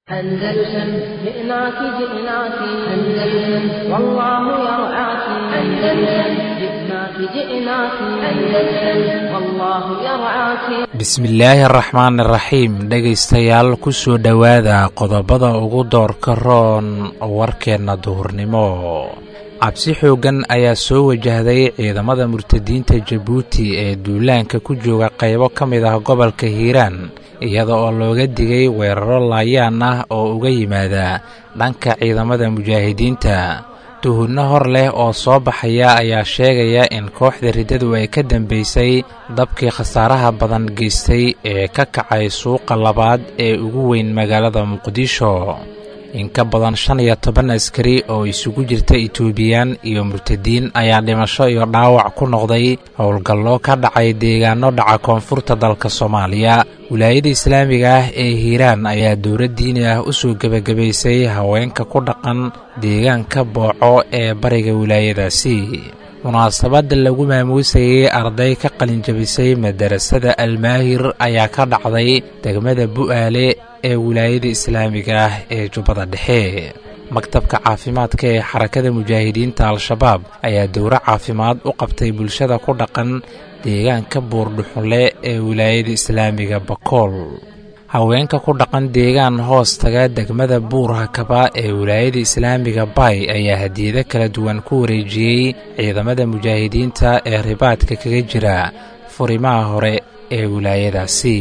أندلسن جئناك جئناك أندلسن والله يرعاك أندلسن جئناك جئناك أندلسن والله يرعاك bismillaahi araxmaan iraxiim dhegaystayaal ku soo dhowaada qodobada ugu doorka roon warkeenna duhurnimo cabsi xooggan ayaa soo wajahday ciidamada murtadiinta jabuuti ee duulaanka ku jooga qaybo ka mid ah gobolka hiiraan iyada oo looga digay weeraro laayaan ah oo uga yimaada dhanka ciidamada mujaahidiinta tuhunno hor leh oo soo baxaya ayaa sheegaya in kooxda riddadu ay ka dambaysay dabkii khasaaraha badan geystay ee ka kacay suuqa labaad ee ugu weyn magaalada muqdisho in ka badan shan iyo toban askari oo isugu jirta itoobiyaan iyo murtadiin ayaa dhimasho iyo dhaawac ku noqday howlgallo ka dhacay deegaano dhaca koonfurta dalka soomaaliya wilaayada islaamiga ah ee hiiraan ayaa dowlad diini ah u soo gebagabaysay haweenka ku dhaqan deegaanka booco ee bariga wilaayadaasi munaasabadda lagu maamuusayey arday ka qalinjabisay madarasada almaahir ayaa ka dhacday degmada bu'aale ee wilaayada islaamiga ah ee jubbada dhexe maktabka caafimaadka ee xarakada mujaahidiinta al-shabaab ayaa dowro caafimaad u qabtay bulshada ku dhaqan deegaanka buurdhuxunle ee wilaayada islaamiga bakool haweenka ku dhaqan deegaan hoos taga degmada buur hakaba ee wilaayada islaamiga bay ayaa hadiyado kala duwan ku wareejiyey ciidamada mujaahidiinta ee ribaadka kaga jira furimaha hore ee wilaayadaasi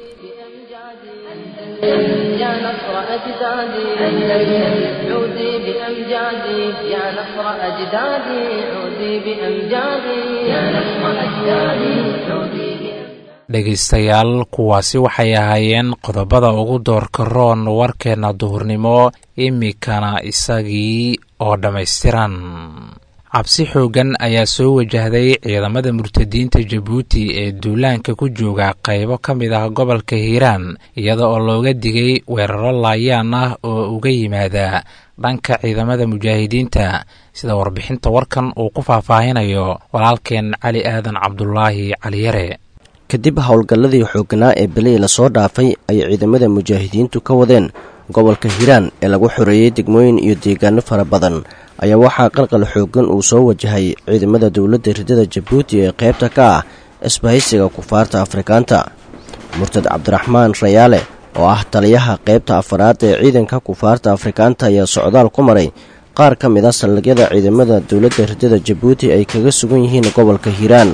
يا نصر أجدادي أندلسن عودي بأمجادي يا نصر أجدادي عودي بأمجادي يا نصر أجدادي عودي بأمجادي dhegaystayaal kuwaasi waxay ahaayeen qodobada ugu doorka roon warkeenna duhurnimo imikana isagii oo dhammaystiran cabsi xooggan ayaa soo wajahday ciidamada murtadiinta jabuuti ee duulaanka ku jooga qaybo ka mid ah gobolka hiiraan iyada oo looga digay weeraro laayaan ah oo uga yimaada dhanka ciidamada mujaahidiinta sida warbixinta warkan uu ku faahfaahinayo walaalkeen cali aadan cabdulaahi caliyare kadib howlgalladii xoogganaa ee belihii lasoo dhaafay ay ciidamada mujaahidiintu ka wadeen gobolka hiiraan ee lagu xoreeyey degmooyin iyo deegaano fara badan ayaa waxaa qalqal xooggan uu soo wajahay ciidamada dowladda riddada jabuuti ee qaybta ka ah isbahaysiga kufaarta afrikaanta murtad cabdiraxmaan rayaale oo ah taliyaha qaybta afaraad ee ciidanka kufaarta afrikaanta ayaa socdaal ku maray qaar ka mid a saldhigyada ciidamada dowladda riddada jabuuti ay kaga sugan yihiin gobolka hiiraan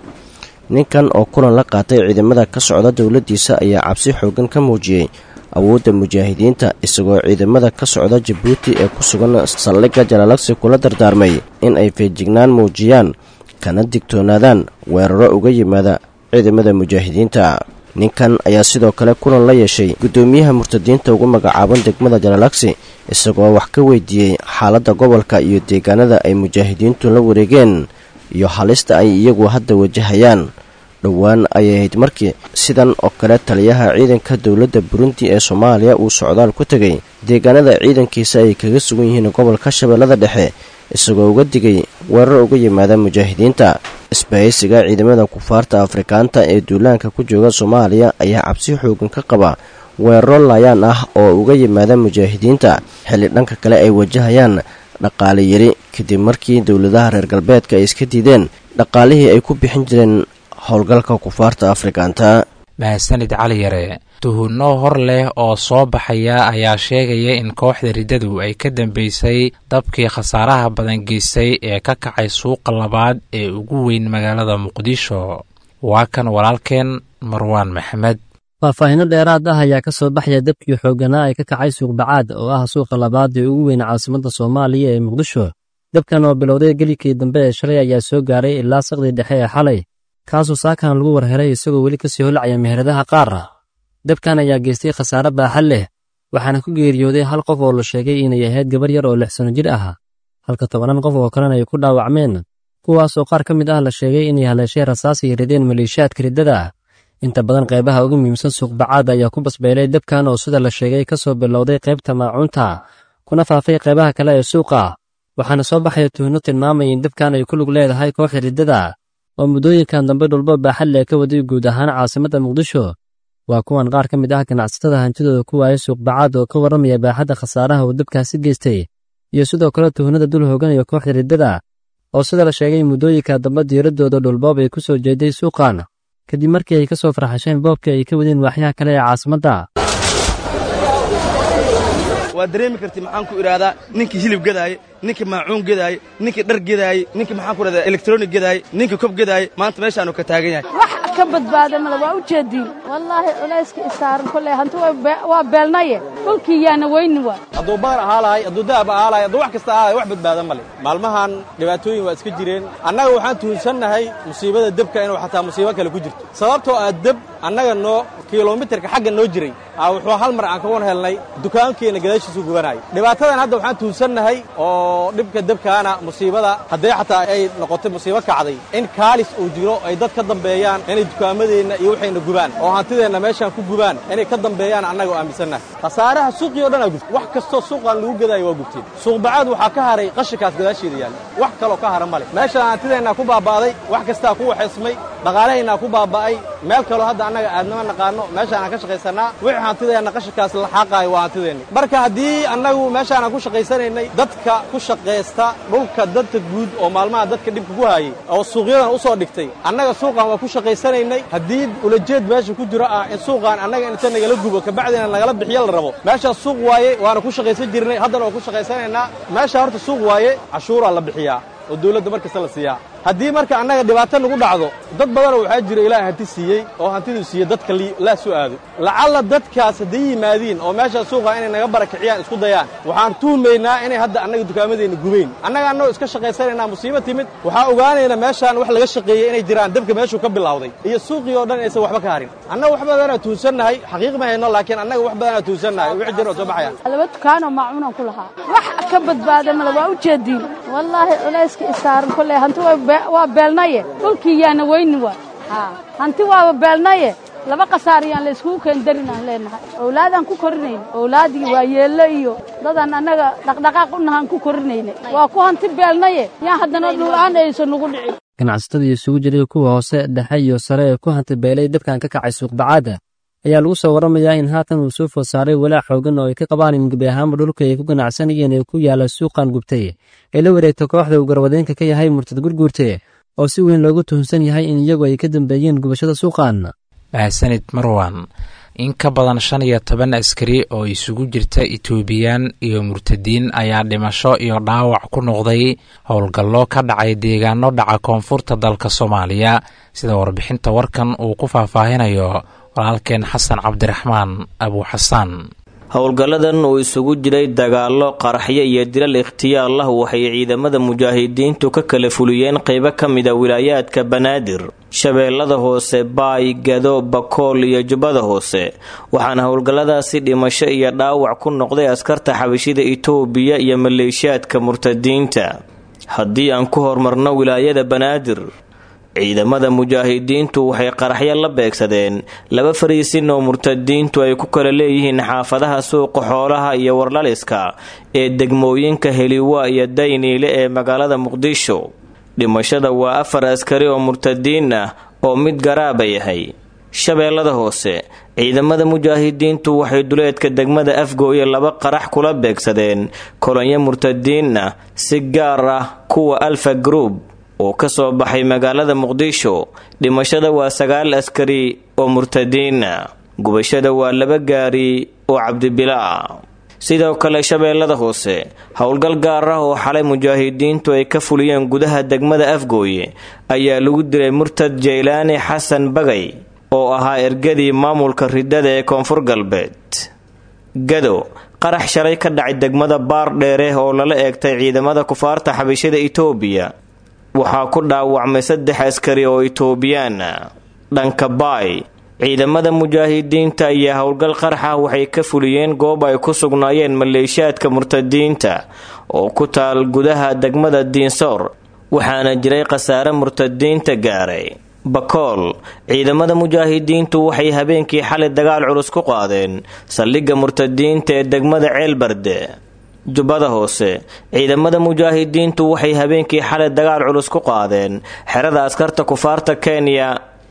ninkan oo kulan la qaatay ciidamada ka socda dowladdiisa ayaa cabsi xooggan ka muujiyey awoodda mujaahidiinta isagoo ciidamada ka socda jabuuti ee ku sugan saldhigga jalaalagsi kula dardaarmay in ay feejignaan muujiyaan kana digtoonaadaan weeraro uga yimaada ciidamada mujaahidiinta ninkan ayaa sidoo kale kulan la yeeshay guddoomiyaha murtadiinta ugu magacaaban degmada jalaalagsi isagoo wax ka weydiiyey xaaladda gobolka iyo deegaanada ay mujaahidiintu la wareegeen iyo halista ay iyagu hadda wajahayaan dhowaan ayay ahayd markii sidan oo kale taliyaha ciidanka dowladda burundi ee soomaaliya uu socdaal ku tegay deegaanada ciidankiisa ay kaga sugan yihiin gobolka shabeellada dhexe isagoo uga digay weerar uga yimaada mujaahidiinta isbahaysiga ciidamada kufaarta afrikaanta ee duulaanka ku jooga soomaaliya ayaa cabsi xoogan ka qaba weeraro laayaan ah oo uga yimaada mujaahidiinta xilli dhanka kale ay wajahayaan dhaqaale yari kadib markii dowladaha reer galbeedka ay iska diideen dhaqaalihii ay ku bixin jireen howlgalka kufaarta afrikaanta mahadsanid cali yare tuhunno hor leh oo soo baxaya ayaa sheegaya in kooxda riddadu ay ka dambaysay dabkii khasaaraha badan geystay ee ka kacay suuqa labaad ee ugu weyn magaalada muqdisho waa kan walaalkeen marwaan maxamed faahfaahinno dheeraad ah ayaa ka soo baxaya dabkii xoogganaa ee ka kacay suuqbacaad oo ah suuqa labaad ee ugu weyn caasimadda soomaaliya ee muqdisho dabkan oo bilowday gelikii dambe ee shalay ayaa soo gaaray ilaa saqdii dhexe ee xalay kaasoo saakan lagu warheray isagoo weli ka sii holacaya meheradaha qaar dabkan ayaa geystay khasaare baaxad leh waxaana ku geeriyooday hal qof oo la sheegay inay ahayd gabar yar oo lix sanno jir ah halka tobannan qof oo kalena ay ku dhaawacmeen kuwaasoo qaar ka mid ah la sheegay inay haleeshay rasaas ay rideen maleeshiyaadka riddada ah inta badan qaybaha ugu muhiimsan suuqbacaad ayaa ku basbeelay dabkan oo sida la sheegay ka soo bilowday qaybta maacuunta kuna faafay qaybaha kale ee suuqa waxaana soo baxaya tuhno tilmaamaya in dabkan ay ku lug leedahay kooxda riddada oo muddooyinkan dambe dhulbo baaxad leh ka waday guud ahaan caasimadda muqdisho waa kuwan qaar ka mid ah ganacsatada hantidooda ku waaya suuqbacaad oo ka warramaya baaxadda khasaaraha uu dabkaasi geystay iyo sidoo kale tuhnada dul hooganayo kooxda riddada oo sida la sheegay muddooyinka dambe diiraddooda dhulboob ay ku soo jeeday suuqan kadib markii ay ka soo farxasheen boobkii ay ka wadeen waaxyaha kale ee caasimadda waa dareemi karti maxaan ku idhaahdaa ninkii hilib gadaaye ninkii maacuun gadaaye ninkii dhar gadaaye ninkii maxaan ku idhahdaa elektronig gadaaye ninkii kob gadaaye maanta meeshaanu ka taagan yahay wax ka badbaada male waa u jeediin wallaahi culayska isaaran kolley hanti waa beelnaye dhulkii yaana weyni waa hadduu baar ahaa lahay hadduu dahab ahaa lahay hadduu wax kasta ahaa lahay wax badbaada male maalmahan dhibaatooyin waa iska jireen annaga waxaan tuhunsannahay musiibada debka inuu xataa musiibo kale ku jirto sababtoo ah deb annaga noo kilomitarka xagga noo jiray wuxuu hal mar aan ka wan helnay dukaankeenna gadaashiisu gubanaayo dhibaatadan hadda waxaan tuhunsannahay oo dhibka debkaana musiibada haddee xataa ay noqotay musiibo kacday in kaalis uu jiro ay dad ka dambeeyaan inay dukaamadeenna iyo waxayna gubaan oo hantideenna meeshaan ku gubaan inay ka dambeeyaan annaga oo aaminsannahay khasaaraha suuqii o dhan aa gubtay wax kastoo suuqaan lagu gadaayo waa gubteen suuqbacaad waxaa ka haray qashinkaas gadaasheeda yaalla wax kaloo ka hara male meeshaan hantideennaa ku baaba'day wax kastaa ku waxaysmay dhaqaalahaynaa ku baaba'ay meel kaloo hadda annaga aadnama naqaano meeshaanaan ka shaqaysannaa wixii hantideenna qashinkaas la xaaqaayo waa hantideenni marka haddii annagu meeshaanaan ku shaqaysanaynay dadka ku shaqaysta dhulka dadka guud oo maalmaha dadka dhibka ku haayay oo suuqyadan u soo dhigtay annaga suuqan waa ku shaqaysanaynay haddii ulajeed meesha ku jiro ah in suuqaan annaga inta nagala gubo kabacdina nagala bixiyo la rabo meeshaas suuq waaye waana ku shaqaysan jirnay haddana waa ku shaqaysanaynaa meesha horta suuq waaye cashuuraa la bixiyaa oo dawladda mar kasta la siiyaa haddii marka annaga dhibaato nagu dhacdo dad badanoo waxaa jira ilaahay hanti siiyey oo hantiduu siiyey dadka laa soo aado lacalla dadkaas hadday yimaadiin oo meeshaa suuqa inay naga barakiciyaan isku dayaan waxaan tuhmaynaa inay hadda annaga dukaamadeenna gubayn annaga annagoo iska shaqaysanaynaa musiibo timid waxaa ogaanaynaa meeshaan wax laga shaqeeyey inay jiraan dabka meeshuu ka bilawday iyo suuqii oo dhan aysan waxba ka harin annaga wax badanaa tuhunsannahay xaqiiq ma hayno laakiin annaga wax badanaa tuhunsannahay wixii jira oo soo baxayaan laba dukaanoo maacuunaan ku lahaa wax ka badbaada male waa u jeediin wallaahi culayska isaaran kolley hanti waa beelnaye dhulkii yaana weyni waa hanti waaba beelnaye laba khasaariyaan layskugu keendarin aan leenahay owlaadaan ku korinayna owlaadii waa yeello iyo dadaan annaga dhaqdhaqaaq u nahaan ku korinayna waa ku hanti beelnaye yaan haddana dhul-aan aysan nugu dhicin ganacsatadii isugu jiray kuwa hoose dhexe iyo sare ee ku hanti beelay dabkan ka kacay suuqbacaadda ayaa lagu soo warramayaa in haatan uu soo food saaray walaac xoogan oo ay ka qabaan in gebi ahaanba dhulka ay ku ganacsanayeen ee ku yaalla suuqan gubtay ee la wareegta kooxda uu garwadeenka ka yahay murtad gurguurte oo si weyn loogu tuhunsan yahay in iyagu ay ka dambeeyeen gubashada suuqan mahadsanid marwan in ka badan shan iyo toban askari oo isugu jirta etoobiyaan iyo murtadiin ayaa dhimasho iyo dhaawac ku noqday howlgallo ka dhacay deegaano dhaca koonfurta dalka soomaaliya sida warbixinta warkan uu ku faahfaahinayo walaalkeen xasan cabdiraxmaan abuuxasaan howlgalladan uu isugu jiray dagaallo qaraxyo iyo dilal ikhtiyaar lah waxay ciidamada mujaahidiintu ka kala fuliyeen qaybo ka mida wilaayaadka banaadir shabeellada hoose baay gado bakool iyo jubbada hoose waxaana howlgalladaasi dhimasho iyo dhaawac ku noqday askarta xabashida itoobiya iyo maleeshiyaadka murtadiinta haddii aan ku horumarno wilaayada banaadir ciidamada mujaahidiintu waxay qaraxyo la beegsadeen laba fariisin oo murtadiintu ay ku kala leeyihiin xaafadaha suuqa xoolaha iyo warlaliska ee degmooyinka heliwa iyo dayniile ee magaalada muqdisho dhimashada waa afar askari oo murtadiin ah oo mid garaaba yahay shabeellada hoose ciidamada mujaahidiintu waxay duleedka degmada afgooye laba qarax kula beegsadeen kolonyo murtadiin ah si gaar ah kuwa alfa group oo ka soo baxay magaalada muqdisho dhimashada waa sagaal askari oo murtadiina gubashada waa laba gaari oo cabdibilaa sidoo kale shabeellada hoose howlgal gaar ah oo xalay mujaahidiintu ay ka fuliyeen gudaha degmada afgooye ayaa lagu dilay murtad jaylaani xasan bagay oo ahaa ergadii maamulka ridada ee koonfur galbeed gado qarax shalay ka dhacay degmada baar dheere oo lala eegtay ciidamada kufaarta xabashada itoobiya waxaa ku dhaawacmay saddex askari oo itoobiyaana dhanka baay ciidamada mujaahidiinta iyo howlgal qarxa waxay ka fuliyeen goob ay ku sugnaayeen maleeshiyaadka murtadiinta oo ku taal gudaha degmada diinsoor waxaana jiray khasaare murtadiinta gaaray bakool ciidamada mujaahidiintu waxay habeenkii xalay dagaal culus ku qaadeen saldhigga murtadiinta ee degmada ceelbarde jubbada hoose ciidamada mujaahidiintu waxay habeenkii xalay dagaal culus ku qaadeen xerada askarta kufaarta kenya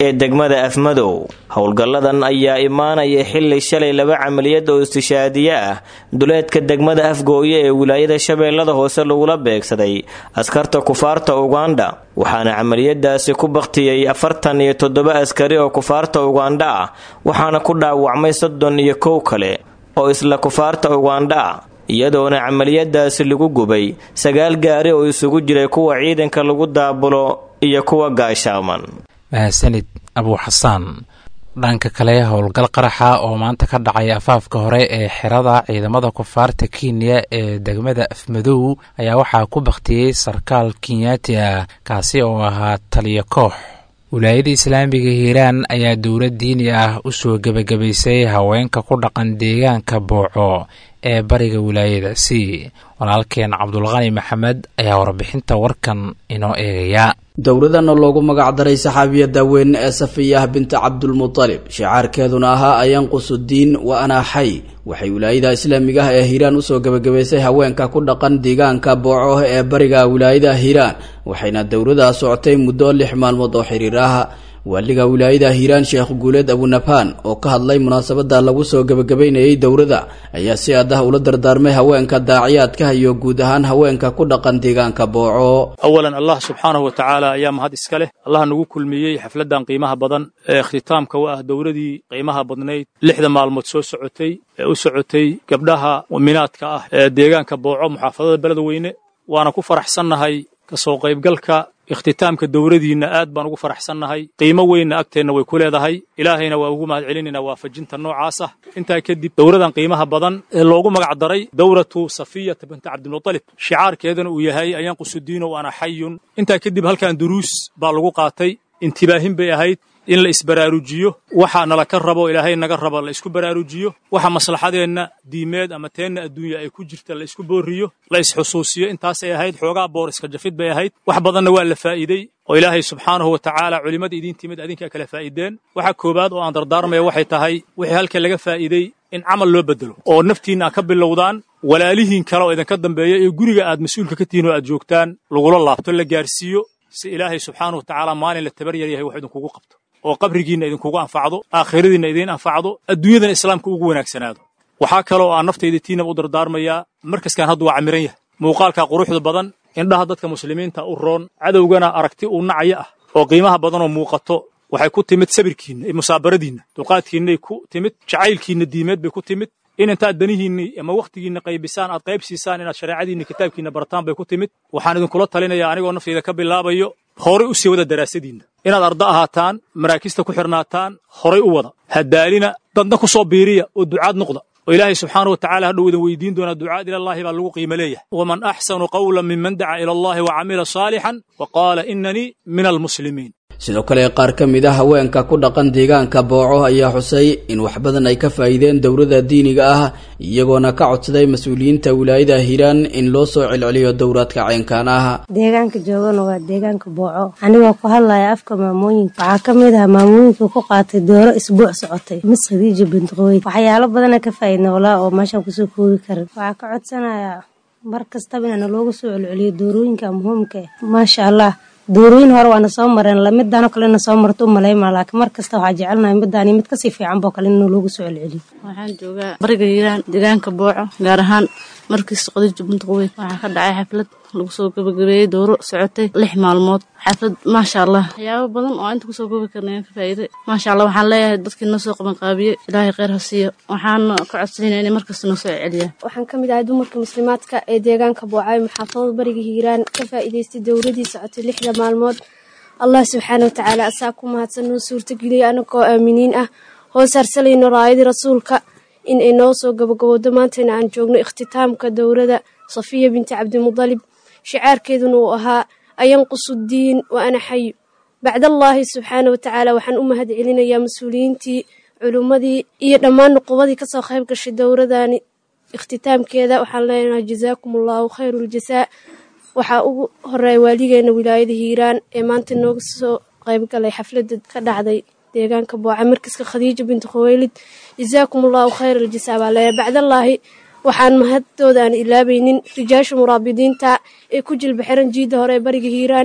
ee degmada afmadow howlgalladan ayaa imaanaya xili shalay laba camaliyad oo istishaadiye ah duleedka degmada afgooye ee wilaayada shabeellada hoose lagula beegsaday askarta kufaarta ugandha waxaana camaliyadaasi ku baktiyey afartan iyo toddoba askari oo kufaarta ugandha ah waxaana ku dhaawacmay soddon iyo kow kale oo isla kufaarta ugandha ah iyadoona camaliyadaasi lagu gubay sagaal gaari oo isugu jiray kuwa ciidanka lagu daabulo iyo kuwa gaashaaman mahadsanid abuu xasaan dhanka kale howlgal qaraxa oo maanta ka dhacay afaafka hore ee xerada ciidamada kufaarta kenya ee degmada afmadow ayaa waxaa ku baktiyey sarkaal kenyaati ah kaasi oo ahaa taliyo koox wilaayada islaamiga hiiraan ayaa dowlad diini ah u soo gebagabaysay haweenka ku dhaqan deegaanka booco ee bariga wilaayadaasi walaalkeen cabdulqani maxamed ayaa warbixinta warkan inoo eegaya dowladan oo loogu magac daray saxaabiyada weyn ee safiyah binta cabdulmutalib shicaarkeeduna ahaa ayanqusudiin wa anaa xay waxay wilaayada islaamiga ah ee hiiraan usoo gebagabaysay haweenka ku dhaqan deegaanka booco ee bariga wilaayada hiiraan waxayna dowladaa socotay muddo lix maalmood oo xiriir ah waaliga wilaayada hiiraan sheekh guuleed abunabhaan oo ka hadlay munaasabada lagu soo gebagabaynayay dowladda ayaa si adah ula dardaarmay haweenka daaciyaadka iyo guud ahaan haweenka ku dhaqan deegaanka booco awalan allah subxaanahu wa tacaala ayaa mahad iska leh allah nagu kulmiyey xafladan qiimaha badan ee ikhtitaamka u ah dowladii qiimaha badnayd lixda maalmood soo socotay ee u socotay gabdhaha muminaadka ah ee deegaanka booco muxaafadada beledweyne waana ku faraxsannahay kasoo qaybgalka ikhtitaamka dowladiinna aad baan ugu faraxsannahay qiimo weynna agteenna way ku leedahay ilaahayna waa ugu mahad celinaynaa waafajinta noocaas ah intaa kadib dowladan qiimaha badan ee loogu magac daray dowlatu safiyata binta cabdilmutalib shicaarkeedana uu yahay ayanqusudiino wa ana xayun intaa kadib halkan duruus baa lagu qaatay intibaahin bay ahayd in la isbaraarujiyo waxa nala ka rabo ilaahay naga raba la isku baraarujiyo waxa maslaxadeenna diimeed ama teenna adduunya ay ku jirta la isku booriyo la isxusuusiyo intaasay ahayd xoogaa boor iska jafid bay ahayd wax badanna waa la faa'iidey oo ilaahay subxaanahu wa tacaala culimmada idiin timid adinkaa kala faa'iideen waxa koowaad oo aan dardaarmaya waxay tahay wixii halka laga faa'iidey in camal loo bedelo oo naftiinna aad ka bilowdaan walaalihiin kale oo idinka dambeeya iyo guriga aad mas-uulka ka tihiin oo aad joogtaan lagula laabto la gaarsiiyo si ilaahay subxaanahu wa tacaala maalin la tabar yar yahay wax idinkugu qabto oo qabrigiinna idinkugu anfacdo aakhiradiinna idiin anfacdo adduunyadana islaamka ugu wanaagsanaado waxaa kaloo aan naftayda tiinaba u dardaarmayaa markaskan hadda waa camiran yahay muuqaalka quruxda badan indhaha dadka muslimiinta u roon cadowgana aragti uu nacaya ah oo qiimaha badanoo muuqato waxay ku timid sabirkiinna iyo musaabaradiinna dulqaadkiinnay ku timid jacaylkiinna diimeed bay ku timid in intaad danihiinni ama wakhtigiinna qaybisaan aad qayb siisaan inaad shareecadiinna kitaabkiinna barataan bay ku timid waxaan idinkula talinayaa anigoo naftayda ka bilaabayo horay u sii wada daraasadiinna inaad arda ahaataan maraakista ku xidhnaataan horay u wada hadaalina dadna ku soo biiriya oo ducaad noqda oo ilaahay subxaana wa tacala hadhow idin weydiin doonaa ducaad ilallaahi baa lagu qiimo leeyahay waman axsanu qawlan minman daca ila allahi wa camila saalixan wa qaala inanii min almuslimiin sidoo kale qaar ka mid a haweenka ku dhaqan deegaanka booco ayaa xusay in wax badan ay ka faa'iideen dowladda diiniga ah iyagoona ka codsaday mas-uuliyiinta wilaayada hiiraan in loo soo celceliyo dowraadka caynkaan ah deegaanka joogana waa deegaanka booco anigoo ku hadlaya afka maamooyinka waxaa ka mid ah maamooyinka ku qaatay dooro isbuuc socotay mis khadiija bintiqooy waxyaalo badana ka faa'iidna walaa oo meeshaan kusoo koobi karin waxaa ka codsanayaa mar kastaba inana loogu soo celceliyo doorooyinka muhiimka maasha allah doorooyin hore waana soo mareen lamidaan oo kale ina soo marto u malayma laakiin mar kasta waxaa jecelnahay midaan mid kasii fiican boo kale in loogu soo celceliyo waxaan joogaa bariga hiiraan deegaanka booco gaar ahaan markiis qadiija buntaqweyn waxaa ka dhacay xaflad lagu soo gabagabeeyey dooro socotay lix maalmood xaflad maasha allah waxyaabo badan oo inta kusoo goobi karna ka faa'iiday maasha allah waxaan leeyahay dadkii noo soo qabanqaabiyey ilaahay kheyr ha siiyo waxaan ka codsanayna inay markasta noo soo celiyaan waxaan ka mid ahay dumarka muslimaadka ee deegaanka boocay maxaafadada bariga hiiraan ka faa'iidaystay dowladii socotay lixda maalmood allah subxaana watacaala asaa ku mahadsan noo suurtageliyay anagoo aaminiin ah hoos harsalayno raayadii rasuulka in ay noo soo gabagabowdo maantayna aan joogno ikhtitaamka dowladda safiya binti cabdimudalib shicaarkeeduna uu ahaa ayanqusu diin wa ana xayu bacdallaahi subxaana watacaala waxaan u mahad celinayaa mas-uuliyiintii culummadii iyo dhammaan nuqubadii kasoo qayb gashay dowladani ikhtitaamkeeda waxaan leenahay jazaakum allahu khayru ljasaa waxaa ugu horeeya waaligeena wilaayada hiiraan ee maanta nooga soo qaybgalay xafladda ka dhacday deegaanka booca markiska khadiija binti khuweylid jazaakum allahu khayr aljasaa baa leeyahay bacdallaahi waxaan mahadooda aan ilaabaynin rijaasha muraabidiinta ee ku jilba xiran jiidda hore ee bariga hiiraan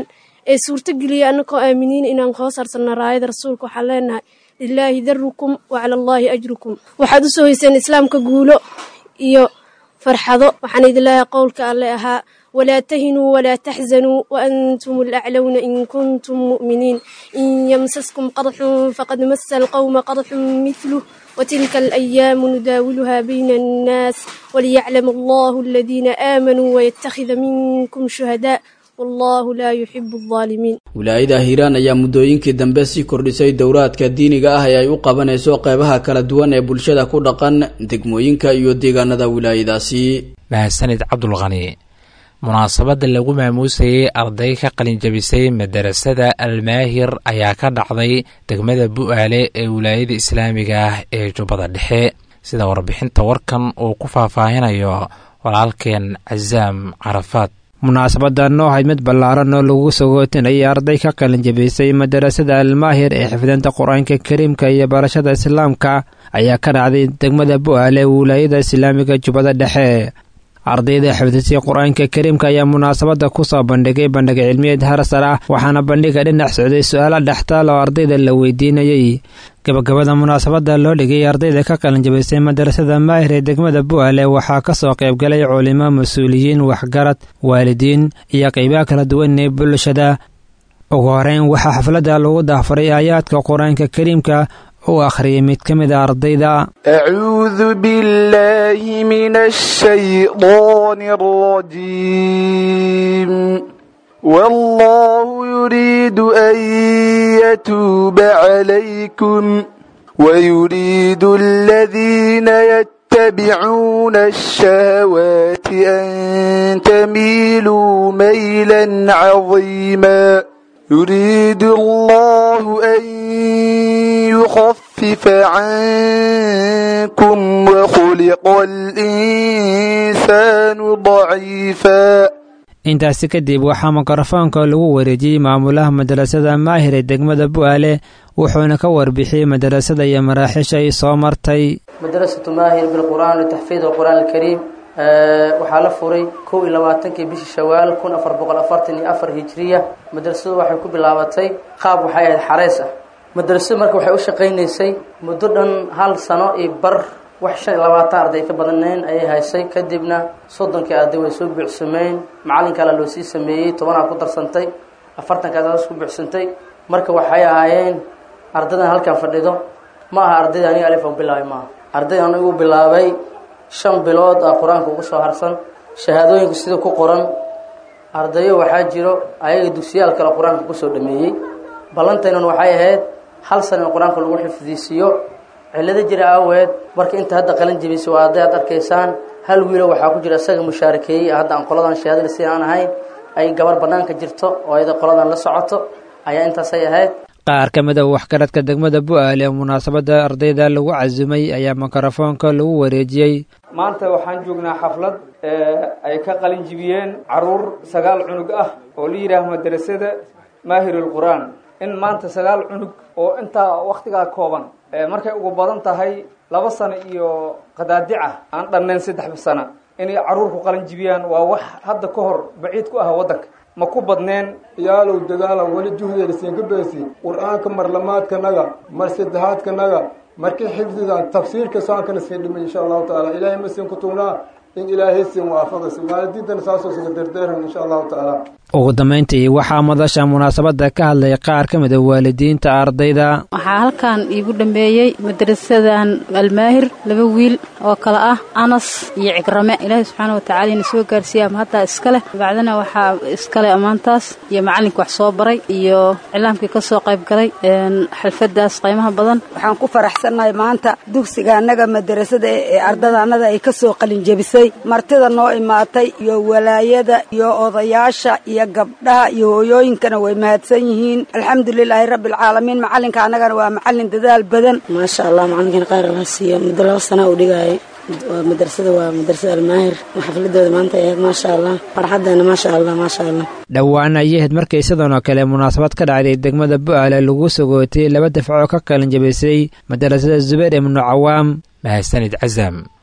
ee suurtogeliya annagoo aaminiin inaan hoos harsanno raayada rasuulka waxaan leenahay lilaahi darukum wa cala allaahi ajrukum waxaad u soo hayseen islaamka guulo iyo farxado waxaan idin leeyahay qowlka alle ahaa walaa tahinuu walaa taxzanuu waantum alaclowna in kuntum mu'miniin in yamsaskum qadxun faqad masa alqowma qadxun mithluh وتلك الأيام نداولها بين الناس وليعلم الله الذين آمنوا ويتخذ منكم شهداء والله لا يحب الظالمين wilaayada hiiraan ayaa muddooyinkii dambe sii kordhisay dowraadka diiniga ah ee ay u qabanayso qeybaha kala duwan ee bulshada ku dhaqan degmooyinka iyo deegaanada wilaayadaasi mahadsanid cabdulqani munaasabadda lagu maamuusayey arday ka qalinjabisay madarasada almaahir ayaa ka dhacday degmada bu'aale ee wilaayada islaamiga ah ee jubbada dhexe sida warbixinta warkan uu ku faahfaahinayo walaalkeen casaam carafaad munaasabadan oo ahayd mid ballaaran oo lagu sagootinayay arday ka qalinjabisay madarasada almaahir ee xifdinta qur-aanka kariimka iyo barashada islaamka ayaa ka dhacday degmada bu'aale ee wilaayada islaamiga jubbada dhexe ardayda xifdisay qur-aanka kariimka ayaa munaasabadda ku soo bandhigay bandhig cilmiyeed harasar ah waxaana bandhiga dhinac socday su-aalo dhextaal oo ardayda la weydiinayey gabagabada munaasabadda loo dhigay ardayda ka qalinjabisay madarasada maahir ee degmada bu'aale waxaa ka soo qaybgalay culimo mas-uuliyiin waxgarad waalidiin iyo qeybaha kala duwan ee bulshada ugu horeyn waxaa xafladda lagu dahfaray aayaadka qur-aanka kariimka u akhriyay mid ka mid a ardayda acuudu billahi min ashaydaani alrajiim wallahu yuriidu an yatuuba calaykum wayuriidu aladiina yatabicuuna ashahawaati an tamiiluu maylan cadiima يريد الله أن يخفف عنكم وخلق الإنسان ضعيفا intaasi kadib waxaa mikrofoonka lagu wareejiyey maamulaha madarasada maahir ee degmada bu'aale wuxuuna ka warbixiyey madarasada iyo maraaxiisha ay soo martay madrasatu maahir bilqur'aan litaxfiid alqur'aan alkariim waxaa la furay kow iyo labaatankii bishii shawaal kun afar boqol afartan iyo afar hijiriya madrasadu waxay ku bilaabatay qaab waxay ahayd xareys ah madrasadu marka waxay u shaqaynaysay muddo dhan hal sano iyo bar wax shan iyo labaatan arday ka badanayn ayay haysay kadibna soddonkii arday way soo buuxsameen macalinkaala loo sii sameeyey tobanaa ku darsantay afartankaas ku buuxsantay marka waxay ahaayeen ardaydan halkan fadhido ma aha ardayda aniga alif bilaabay maaha arday anigu bilaabay shan bilood ah qur-aanka ugu soo harsan shahaadooyinka sida ku qoran ardayo waxaa jiro ayaga dugsiyaal kale qur-aanka kusoo dhameeyey ballantaynan waxay ahayd hal sana in qur-aanka lagu xifdiisiiyo cillado jira aaweed marka inta hadda qalin jebisay waa arday aad arkaysaan hal wiilo waxaa ku jira isaga mushaarakeeyey hadda aan qoladan shahaadada sida aan ahayn ay gabar bannaanka jirto oo ayada qoladan la socoto ayaa intaasay ahayd qaar ka mid a waxgaradka degmada bu'aale ee munaasabadda ardayda lagu casumay ayaa mikrofoonka lagu wareejiyey maanta waxaan joognaa xaflad ay ka qalin jibiyeen caruur sagaal cunug ah oo la yidhaaho madrasada maahirul qur-aan in maanta sagaal cunug oo intaa wakhtigaa kooban markay ugu badan tahay laba sano iyo qadaadica aan dhannayn saddex sano inay caruurku qalin jibiyaan waa wax hadda ka hor baciid ku ah waddanka ma ku badneen yaalow dagaalan weli juhdeerisiinka beesi qur-aanka marlamaadkanaga mar saddexaadkanaga markii xifdigan tafsiirka saankana sii dhimay insha allahu tacaala ilaahay ma siin ku tugnaa in ilaahay siin waafaqaysa waalidiintana saasoo suga derdeeran insha allahu tacaala ugu dambayntii waxaa madasha munaasabadda ka hadlay qaar ka mid a waalidiinta ardayda waxaa halkan iigu dhambeeyey madrasadan almaahir laba wiil oo kale ah anas iyo cigrame ilaahay subxaana watacaala ina soo gaarsiiya ama haddaa iskale bacdana waxaa iskale ammaantaas iyo macalinka wax soo baray iyo cilaamkii ka soo qayb galay xalfadaas qiimaha badan waxaan ku faraxsannahay maanta dugsiga annaga madrasada ee ardada annada ay ka soo qalinjebisay martida noo imaatay iyo walaayada iyo odayaasha iyo gabdhaha iyo hooyooyinkana way mahadsan yihiin alxamdulilaahi rabbi alcaalamiin macalinka annagana waa macalin dadaal badan maasha allah macalinkan qaar la siiyo muddo laba sanaa uu dhigayay waa madrasada waa madrasada almaahir xafladooda maanta ahayd maasha allah farxadeena maasha allah maasha allah dhowaan ayay ahayd markay sidan oo kale munaasabad ka dhacday degmada bu'aale lagu sogootay laba dafcoo ka qalin jabisay madarasada zubayr ibnu cawaam mahadsanid casam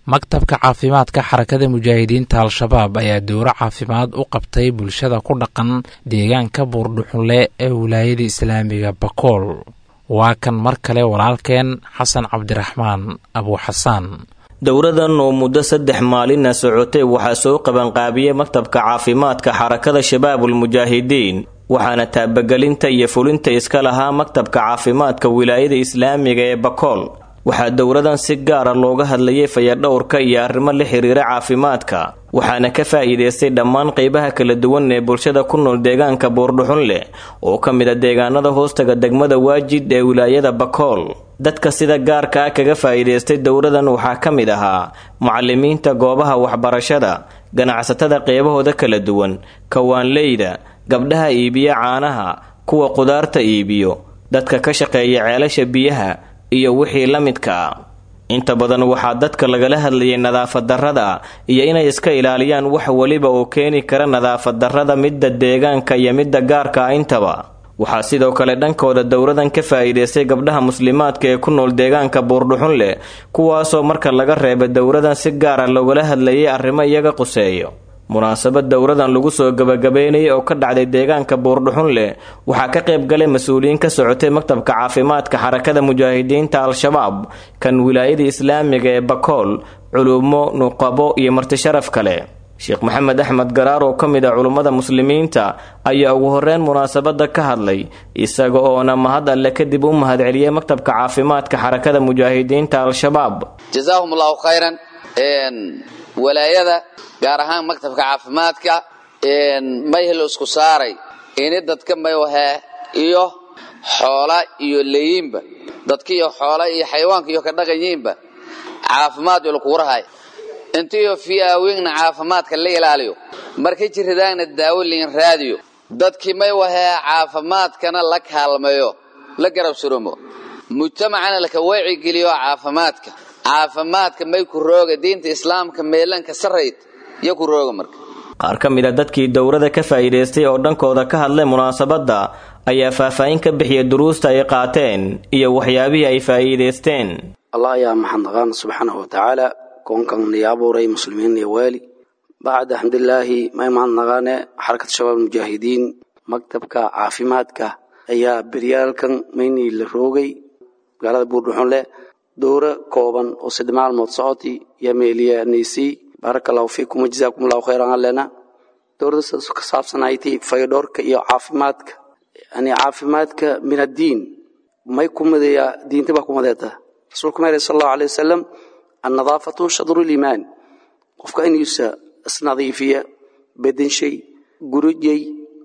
maktabka caafimaadka xarakada mujaahidiinta al-shabaab ayaa dowro caafimaad u qabtay bulshada ku dhaqan deegaanka buurdhuxunle ee wilaayada islaamiga bakool waa kan mar kale walaalkeen xasan cabdiraxmaan abuuxasaan dowradan oo muddo saddex maalina socotay waxaa soo qabanqaabiyey maktabka caafimaadka xarakada shabaabulmujaahidiin waxaana taabagelinta iyo fulinta iska lahaa maktabka caafimaadka wilaayada islaamiga ee bakool waxaa dowradan si gaara looga hadlayay fayadhowrka iyo arrimo la xiriira caafimaadka waxaana ka faa'iidaystay dhammaan qeybaha kala duwan ee bulshada ku nool deegaanka buurdhuxun leh oo ka mid a deegaanada hoostaga degmada waajid ee wilaayada bakool dadka sida gaarka ah kaga faa'iidaystay dowradan waxaa ka mid ahaa mucalimiinta goobaha waxbarashada ganacsatada qeybahooda kala duwan kawaanleyda gabdhaha iibiya caanaha kuwa qudaarta iibiyo dadka ka shaqeeya ceelasha biyaha iyo wixii la midka ah inta badan waxaa dadka lagala hadlayay nadaafad darrada iyo inay iska ilaaliyaan wax weliba oo keeni kara nadaafad darrada midda deegaanka iyo midda gaarka ah intaba waxaa sidoo kale dhankooda dowradan ka faa'iidaystay gabdhaha muslimaadka ee ku nool deegaanka buurdhuxun leh kuwaasoo marka laga reebay dowradan si gaara loogala hadlayay arrimo iyaga quseeyo munaasabad dowradan lagu soo gabagabeynayay oo ka dhacday deegaanka buurdhuxun leh waxaa ka qayb galay mas-uuliyiin ka socotay maktabka caafimaadka xarakada mujaahidiinta al-shabaab kan wilaayada islaamiga ee bakool culumo nuqabo iyo martisharaf kale sheekh maxamed axmed garaar oo ka mid ah culummada muslimiinta ayaa ugu horeyn munaasabada ka hadlay isaga oona mahad alle kadib u mahadceliyey maktabka caafimaadka xarakada mujaahidiinta al-shabaab jazaahum allahu khayran walaayada gaar ahaan maktabka caafimaadka mayhel isku saaray ini dadka maywahaa iyo xoola iyo leeyiinba dadka iyo xoola iyo xayawaanka iyo ka dhaqanyiinba caafimaad iyo lakugu rahay intiyo fiyaawingna caafimaadka la ilaaliyo marka jirridaagna daawo liin raadiyo dadkii may wahaa caafimaadkana la kaalmeeyo la garab surumo mujtamacana laka wacigeliyo caafimaadka caafimaadka may ku rooga diinta islaamka meelanka sarayd iyo ku rooga marka qaar ka mid a dadkii dowrada ka faa'iidaystay oo dhankooda ka hadlay munaasabadda ayaa faahfaahin ka bixiyay duruusta ay qaateen iyo waxyaabihii ay faa'iidaysteen allah ayaa maxadnaqaan subxaanahu watacaala koonkan niyo abuuray muslimiin iyo waali bacda xamdulilaahi may mahadnaqaane xarakad shabaab mujaahidiin maktabka caafimaadka ayaa beryaalkan maynii la roogay magaalada buurdhuxunle dowro kooban oo saddex maalmood socoti iyo meeliyanaysi baaraka allahu fiikum wajazaakum allahu khayran allena dowrada ka saabsanayti faydhoorka iyo caafimaadka yani caafimaadka min addiin may kumadeeya diinta baa kumadeeta rasuulku ma sal allahu alay wasalam annadaafatu shadru liimaan qofka inuusa isnadiifiya bedenshay gurujay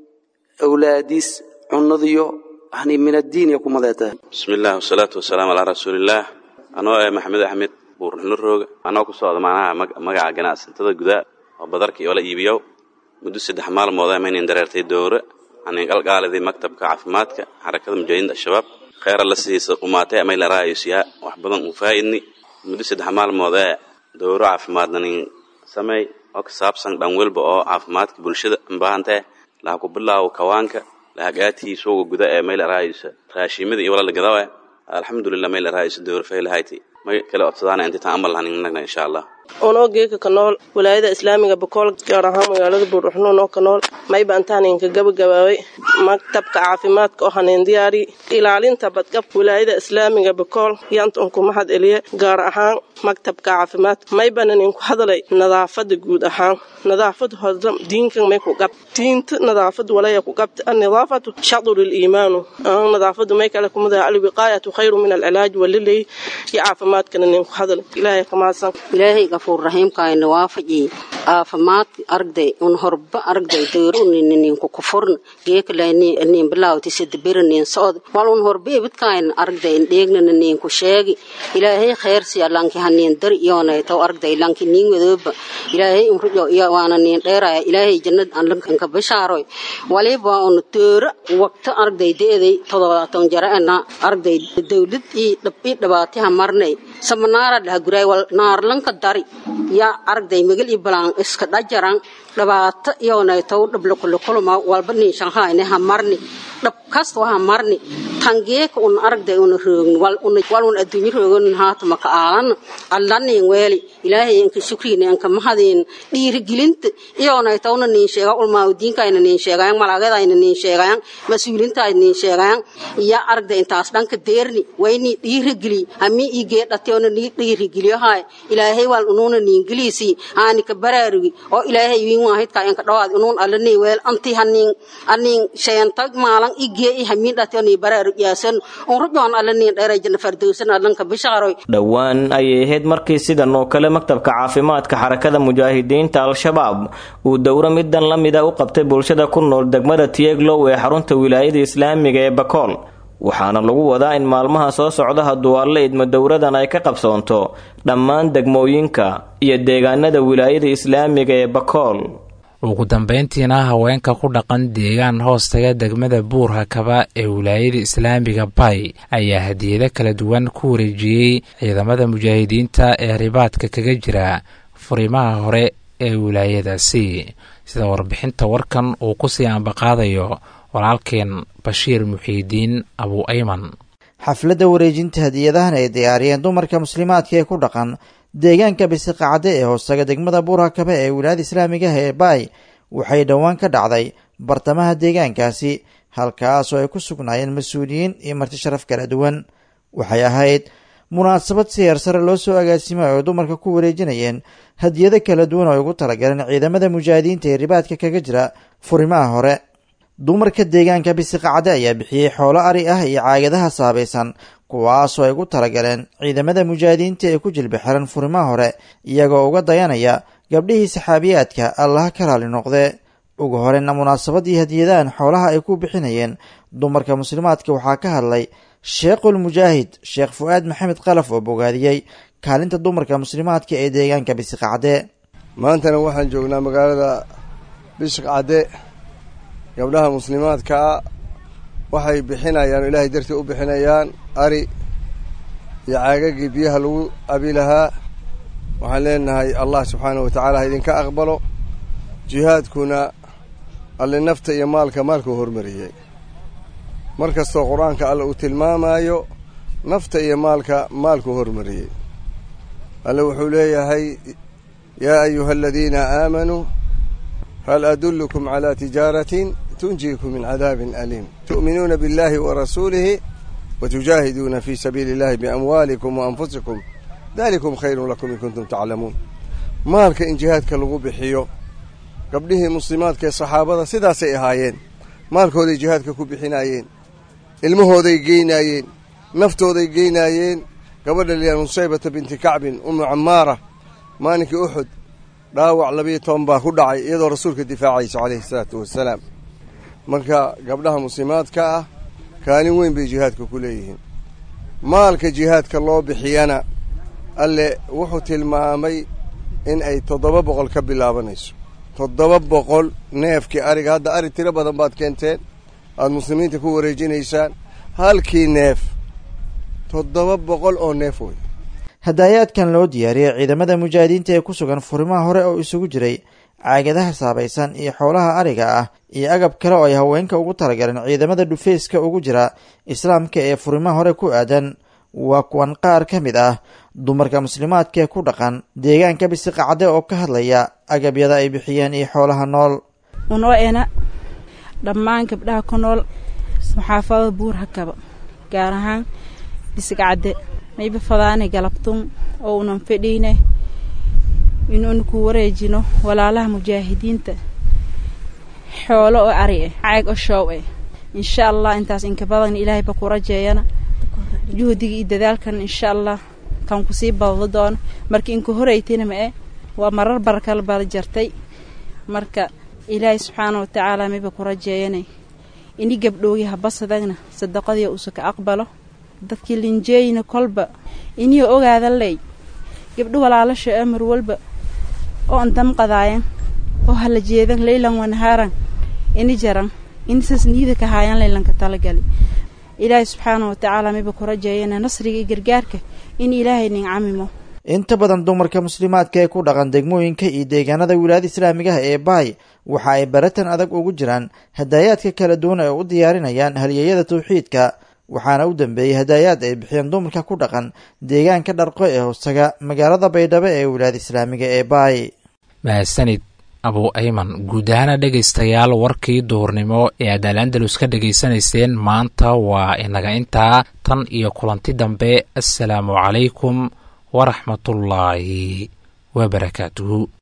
awlaadiis cunadiyo yani min addiin iyo kumadeeta bismi illah wasalaatu wasalaamu calaa rasuulillaah anoo eh maxamed axmed buurxuno rooga anoo ku socda macnaha magaca ganacsatada gudaa oo badarka iyo la iibiyow muddo saddex maalmood maynan dareertay dowre anin qalqaalidii maktabka caafimaadka xarakada mujaahidiinta al-shabaab kheyra la sidiisa qumaatay amay la raayosiyaa wax badan u faa'idni muddo saddex maalmood ee dowro caafimaadna nin sameey oo ka saabsan dhan welba oo caafimaadka bulshada baahantee laha ku bilaawo kawaanka lahagaatii suuga guda ee mayla raayisa raashimada iyo walala gadawe alxamdulilah mayla raayisa dowro faylahayti may kala codsadaana intitaan amal lahaninagna insha allah unoo geeka ka nool walaayada islaamiga bakool gaar ahaan magaalada buurdhuxnuun oo ka nool mayba antaaninka gabagabaabay maktabka caafimaadka oo haneen diyaari ilaalinta badqabka walaayada islaamiga bakool yanta unku mahad eliye gaar ahaan maktabka caafimaadka maybana ninku hadalay nadaafada guud ahaan nadaafad hodram diinkan may ku qab diinta nadaafad walaya ku qabta annadaafatu shadru liimaanu nadaafadu may kale kumada alwiqaayatu khayru min alcilaaj walilay iyo caafimaadkana ninku hadalay ilaahay kamaasan ilaahay gafuur raxiimkaayna waafaji caafimaadka aragday un horba aragday dayrunininku kufurn geekalanin bilaawti sadabiranin socod wal un horba ibidkaayna aragday dheegnana ninku sheegi ilaahay khayrsiya lanki hanin dar iyoonaytaw aragday lanki nin madooba ilaahay umrujo iyo waana nin dheeraya ilaahay jannad aan lankanka bashaaroy waliba un toora waqta aragday deeday todobaatan jaraena aragday dawlad ii dhabi dhabaatiha marnay samanaara dhaha guray wal naarlanka dari yaa aragday magal ii balaan iska dhajaran dhibaato iyoonaytow dhablakulukuluma walba nin shanhaayne ha marni dhabka kasta waha marni tangeeka un aragday una roogni wal un adduunyo roogan haatama ka aalan allanin weeli ilaahay inka shukriina inka mahadin dhiirigelinta iyoonay tawna nin sheega ulmaawdiinkayna nin sheegayan malaagayadayna nin sheegayan mas-uuliintayna nin sheegayan iyo aragda intaas dhanka deerni wayni dhiirigeli hami igee dhateona ni dhiirigeliyohay ilaahay wal unuuna niingeliisi aani ka baraarugi oo ilaahay wiin waahidka inka dhawaad unuun alani weel anti hanin anin sheentag maalan igee i hami dhateoni baraarug yaasan unrujoon alani dheerajana fardowsan alanka bishaqaroy dhowaan ayay ahayd markii sidan oo kale maktabka caafimaadka xarakada mujaahidiinta al-shabaab uu dowro midan la mida u qabtay bulshada ku nool degmada tieglow ee xarunta wilaayada islaamiga ee bakool waxaana lagu wadaa in maalmaha soo socda hadduu alle idmo dowradan ay ka qabsoonto dhammaan degmooyinka iyo deegaanada wilaayada islaamiga ee bakool ugu dambayntiina haweenka ku dhaqan deegaan hoostaga degmada buurhakaba ee wilaayada islaamiga bay ayaa hadiyado kala duwan ku wareejiyey ciidamada mujaahidiinta ee ribaadka kaga jira furimaha hore ee wilaayadaasi sida warbixinta warkan uu kusii ambaqaadayo walaalkeen bashiir muxiidiin abu ayman xafladda wareejinta hadiyadahan ay diyaariyeen dumarka muslimaadka ee ku dhaqan deegaanka bisiqacade ee hoostaga degmada buurhakabe ee wilaayada islaamigaah ee baay waxay dhowaan ka dhacday bartamaha deegaankaasi halkaas oo ay ku sugnaayeen mas-uuliyiin iyo marti sharaf kala duwan waxay ahayd munaasabad si heersare loo soo agaasimay oo dumarka ku wareejinayeen hadiyado kala duwan oo ay ugu talagaleen ciidamada mujaahidiinta ee ribaadka kaga jira furimaha hore dumarka deegaanka bisiqacade ayaa bixiyey xoolo ari ah iyo caagadaha saabaysan kuwaasoo ay ugu talagaleen ciidamada mujaahidiinta ee ku jilba xiran furimaha hore iyagoo uga dayanaya gabdhihii saxaabiyaadka allaha ka raali noqdee ugu horeyna munaasabadii hadiyadahan xoolaha ay ku bixinayeen dumarka muslimaadka waxaa ka hadlay sheekhul mujaahid sheekh fu-aad maxamed qalaf oo bogaadiyey kaalinta dumarka muslimaadka ee deegaanka bisiqacde maantana waxaan joognaa magaalada bisiqcade gabdhaha muslimaadkaa waxay bixinayaan oo ilaahay dartii u bixinayaan ari iyo caagagii biyaha lagu abi lahaa waxaan leenahay allah subxaanahu wa tacaala ha idinka aqbalo jihaadkuna alle nafta iyo maalka maalkuu hormariyey mar kastoo qur-aanka alle uu tilmaamaayo nafta iyo maalka maalkuu hormariyey alle wuxuu leeyahay yaa ayuha aladiina aamanuu hal adullukum calaa tijaaratin tunjiikum min cadaabin aliim tu'minuuna biاllahi wa rasuulihi watujaahiduuna fii sabiili illahi biamwaalikum wa anfusikum dalikum khayrun lakum in kuntum taclamuun maalka in jihaadka lagu bixiyo gabdhihii muslimaadka ee saxaabada sidaasay ahaayeen maalkooday jihaadka ku bixinaayeen ilmahooday geynaayeen naftooday geynaayeen gabadha liyaa musaybata binti kacbin umu camaara maalinkii uxud dhaawac labiyo toban baa ku dhacay iyadoo rasuulka difaacaysa calayhi salaatu wassalaam marka gabdhaha muslimaadka ah kaalin weyn bay jihaadka ku leeyihiin maalka jihaadka loo bixiyana alle wuxuu tilmaamay in ay toddoba boqol ka bilaabanayso toddoba boqol neefkii ariga hadda ari tiro badan baad keenteen aada muslimiinta ku wareejinaysaan halkii neef toddoba boqol oo neef wey hadaayaadkan loo diyaariyey ciidamada mujaahidiinta ee ku sugan furimaha hore oo isugu jiray caagadaha saabaysan iyo xoolaha ariga ah iyo agab kale oo ay haweenka ugu talagaleen ciidamada dhufeyska ugu jira islaamka ee furimaha hore ku aadan waa kuwan qaar ka mid ah dumarka muslimaadka ee ku dhaqan deegaanka bisiqacde oo ka hadlaya agabyada ay bixiyeen iyo xoolaha nool unoo ena dhammaan gabdhaha ku nool maxaafada buur hakaba gaar ahaan bisigcadde mayba fadaane galabtun oo unan fedhiine inuuna ku wareejino walaalaha mujaahidiinta xoolo oo ari eh caag oo shoow eh insha allah intaas inka badan ilaahay ba ku rajeeyana juhdiga iyo dadaalkan insha allah kan kusii badado doono marka inka horeytina ma eh waa marar barakala bada jartay marka ilaahay subxaana watacaala mayba ku rajeeyanay ini gabdhoogi habasadagna sadaqadii usa ka aqbalo dadkii linjeeyina kolba inii ogaada ley gabdho walaalasha ee mar walba oo an damqadaayan oo hala jeedan leylan wanahaaran ini jaran inisas niida ka haayan leylanka talagali ilaahay subxaana watacaala mayba ku rajeeyana nasriga iyo gargaarka in ilaahay nin camimo inta badan dumarka muslimaadka ee ku dhaqan degmooyinka iyo deegaanada wilaayada islaamigaha ee baay waxa ay baratan adag ugu jiraan hadaayaadka kala duwan ee u diyaarinayaan halyeeyada tawxiidka waxaana u dambeeyey hadaayaad ay bixiyeen dumarka ku dhaqan deegaanka dharqo ee hoostaga magaalada baydhabo ee wilaayada islaamiga ee baay mahadsanid abu ayman guud ahaana dhegaystayaal warkii duhurnimo ee aad alandalus ka dhegaysanayseen maanta waa inaga intaa tan iyo kulanti dambe assalaamu calaykum waraxmatullaahi wabarakaatuhu